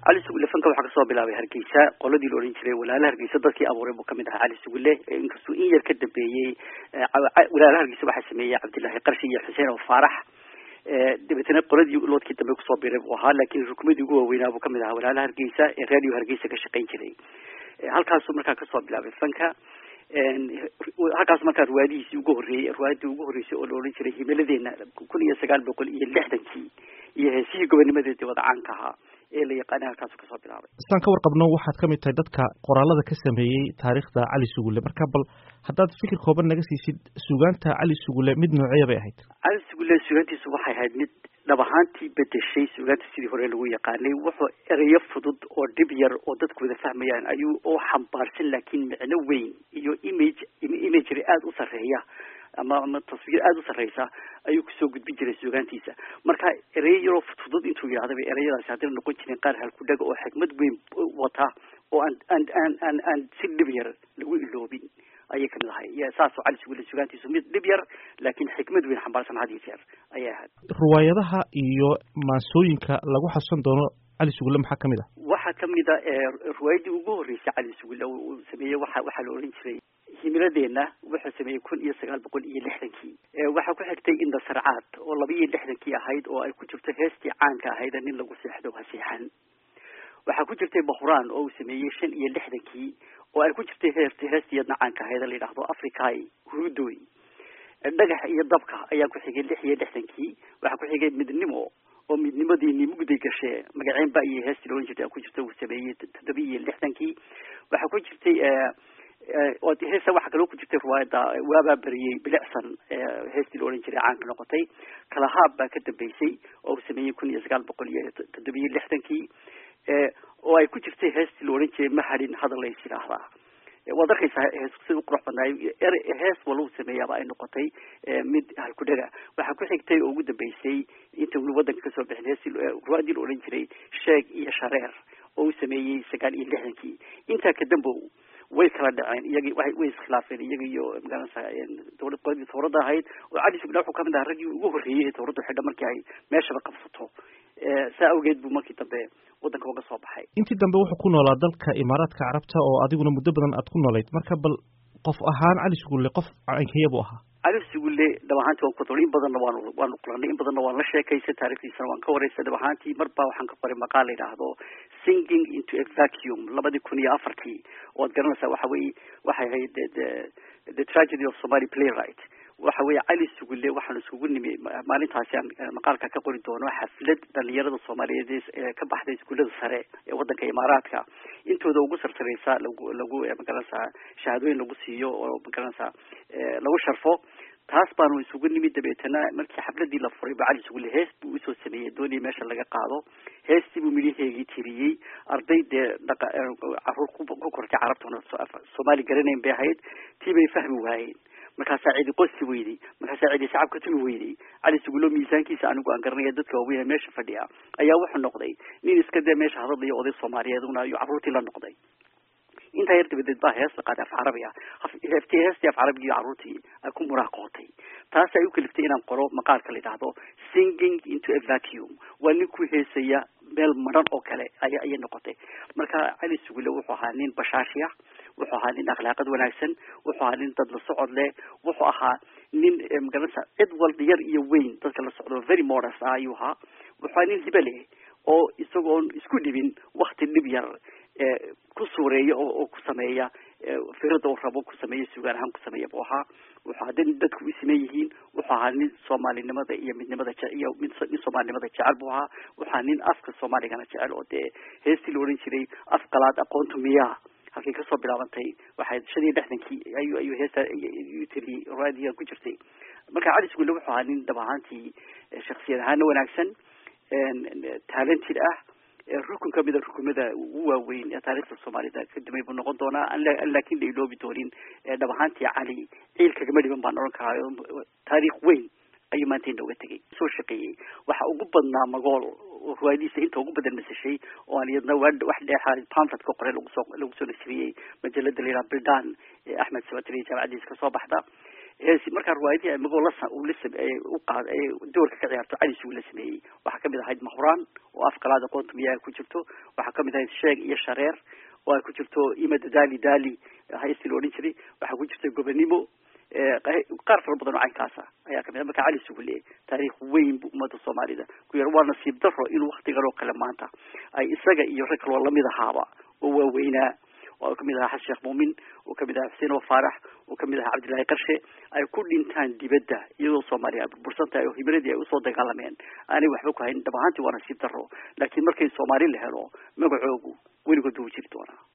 cali sugulle fanka waxaa kasoo bilaabay hargeysa qoladii la odhan jiray walaala hargeysa dadkii abuuray buu kamid ahaa cali sugulle inkastuu in yar ka dambeeyey walaala hargeysa waxaa sameeyey cabdillaahi qarshi iyo xuseen oo faarax dabeetana qoladii loodkii dambe kusoo biray buu ahaa laakiin rukumadii ugu waaweynaa buu kamid ahaa walaala hargeysa ee radio hargeysa ka shaqayn jiray halkaasuu markaa kasoo bilaabay fanka halkaas markaa riwaayadihiisii ugu horreeyey riwaayadii ugu horreysay oo la odhan jiray himiladeena kun iyo sagaal boqol iyo lixdankii iyo heesihii gobonimadeedii wada caanka ahaa ee la yaqaanay halkaasu kasoo bilaabay saan ka warqabno waxaad ka mid tahay dadka qoraalada ka sameeyey taariikhda cali sugulle marka bal haddaad fikir kooban naga siisid sugaanta cali sugulle mid nooceeya bay ahayd cali sugulle sugaantiisu waxay ahayd mid dhab ahaantii bedeshay sugaanta sidii hore lagu yaqaanay wuxuu ereyo fudud oo dhib yar oo dadku wada fahmayaan ayuu oo xambaarsan laakiin micno weyn iyo image imagery aada u sarreeya ama ama taswiir aada u sarreysa ayuu kusoo gudbin jiray sugaantiisa marka ereyo yaroo fudfudud intuu yidhahda bay ereyadaasi haddana noqon jireen qaar halkudhaga oo xikmad weyn wata oo aan aan aan aan aan si dhib yar lagu iloobin ayay kamid ahay saasoo cali sugulle sugaantiisu mid dhib yar laakiin xikmad weyn xambaarsan had iyo jeer ayay ahayd riwaayadaha iyo maansooyinka lagu xasuusan doono cali sugulle maxaa kamid ah waxaa kamid a riwaayadii ugu horreysay cali sugulle uu sameeyey waxa waxaa la odhan jiray himiladeena wuxuu sameeyey kun iyo sagaal boqol iyo lixdankii waxaa ku xigtay inda sarcaad oo laba iyo lixdankii ahayd oo ay ku jirto heestii caanka ahayd nin lagu seexdo ha seexan waxaa ku jirtay bahuraan oo uu sameeyey shan iyo lixdankii oo ay ku jirtay heest heestiyadna caanka ahayd la yidhaahdo africai hurudoy dhagax iyo dabka ayaa ku xigay lix iyo lixdankii waxaa ku xigay midnimo oo midnimadiini mugday gashee magaceen ba iyo heestii laohan jirtay ku jirta uu sameeyey toddoba iyo lixdankii waxaa ku jirtay heesa waxaa kaloo ku jirtay riwaayadda waabaa beriyey bilicsan heestii la odhan jiray caanka noqotay kalahaab baa ka dambeysay oo uu sameeyey kun iyo sagaal boqol iyo toddoba iyo lixdankii oo ay ku jirtay heestii la odhan jiray mahadin hadal lays yidhaahdaa waad arkaysaa hees sida u qurux badnaay hees wala uu sameeyaaba ay noqotay mid halkudhaga waxaa ku xigtay oo ugu dambeysay inta weli waddanka kasoo bixin heestii riwaayadii la odhan jiray sheeg iyo shareer oo uu sameeyey sagaal iyo lixdankii intaa kadambow way kala dhaceen iyagii way way iskhilaafeen iyaga iyo magaranaysa dowlad qoladii tawradda ahayd oo cali sugulle wuxuu kamid ahaa raggii ugu horreeyey ee tawradda xidha markii ay meeshaba qabsato saa awgeed buu markii dambe waddanka uga soo baxay intii dambe wuxuu ku noolaa dalka imaaraadka carabta oo adiguna muddo badan aad ku noolayd marka bal qof ahaan cali sugulle qof caynkeya buu ahaa cali sugulle dhab ahaantii waan ku in badanna waanu waanu kulanay in badanna waan la sheekaysay taarikhdiisana waan ka waraysay dhab ahaantii mar baa waxaan ka qoray maqaal la yidhaahdo singing into a vacuum labadii kun iyo afartii oo ad garanaysaa waxa weye waxay ahayd the tragedy of somali playwright waxa weeye cali sugulle waxaan iskugu nimi maalintaasi aan maqaalka ka qori doono xaflad dhalinyarada soomaaliyeed ee ka baxday iskuullada sare ee waddanka imaaraadka intooda ugu sarsareysa lagu lagu magaranaysaa shahaadooyin lagu siiyo oo magaranaysaa lagu sharfo taas baanu isugu nimid dabeetana markii xafladii la furay ba cali sugulle hees buu usoo sameeyey doonii meesha laga qaado heestii buu midhaheegii tiriyey arday dee dhaqa caruur ku kortay carabtuna soomaali garanayn bay ahayd tii bay fahmi waayeen markaasaa cidi qosi weyday markaasaa cidi shacabka tumi weyday cali sugulo miisaankiisa anigu aan garanaya dadka waaweyn meesha fadhiya ayaa wuxuu noqday nin iska dee meesha hadadlayo oday soomaaliyeed una ayuu carruurtii la noqday intaa yar dabadeed baa hees la qaaday af carabi ah heeftii heestii af carabigii carruurtii ay ku muraaqootay taas ay u kaliftay inaan qoro maqaalka la yidhaahdo singing into a vacuum waa nin ku heesaya meel maran oo kale ay ayay noqotay marka cali sugulle wuxuu ahaa nin bashaashi ah wuxuu ahaa nin akhlaaqad wanaagsan wuxuu ahaa nin dad la socod leh wuxuu ahaa nin magaranaysa cid walba yar iyo weyn dadka la socdo very modest ah ayuu ahaa wuxuu ahaa nin hibe leh oo isagoon isku dhibin wakti dhib yar ku suureeya oo oo ku sameeya firada uu rabo ku sameeya sugaan ahaan ku sameeya buu ahaa wuxuu ahaa nin dadku u siman yihiin wuxuu ahaa nin soomaalinimada iyo midnimada je iyo mid nin soomaalinimada jecel buu ahaa wuxuu ahaa nin afka soomaaligana jecel oo dee heestii la odhan jiray af qalaad aqoontu miyaa halkay kasoo bilaabantay waxay shan iyo lixdankii ayuu ayuu heesta u tiriyey raadiga ku jirtay marka cali sugulle wuxuu ahaa nin dhab ahaantii shaksiyad ahaana wanaagsan talented ah rukun kamida rukumada ugu waaweyn ee taarikhda soomaalida kadumay buu noqon doonaa an laakin la iloobi doonin dhab ahaantii cali ciil kagama dhiban baan oran karaa taariikh weyn ayuu maanta inooga tegay soo shaqeeyey waxa ugu badnaa magool riwaayadiisa inta ugu badan masashay oo aan iyadna wax dheexa pamflet ka qoray lagusoo lagu soo nasriyey majalada la yidhaha bildan ee axmed sabatri jaamacadiisa kasoo baxda heesi markaa riwaayadihii amagoo la uu la u qaad doorka ka ciyaarto cali sugu la sameeyey waxaa kamid ahayd mahuraan oo afkalaada qoontumiyaa ku jirto waxaa kamid ahayd sheeg iyo shareer oo ay ku jirto imada dali dali haysti la odhan jiray waxaa ku jirta gobanimo qaar fara badan oo caynkaasa ayaa kamid marka cali sugule taariikh weyn bu ummadda soomaalida ku yar waa nasiib daro in waktigan oo kale maanta ay isaga iyo rag kaloo lamid ahaaba oo waaweynaa oo kamid ahaa xasan sheekh muumin oo kamid ahaa xuseen oo faarax oo kamid ahaa cabdillahi qarshe ay ku dhintaan dibadda iyadoo soomaaliya ay burbursan tahay oo himiladii ay usoo dagaalameen aanay waxba ku hayn dhab ahaantii waa nasiib daro laakiin markay soomaali la helo magacoogu weligood buu jiri doonaa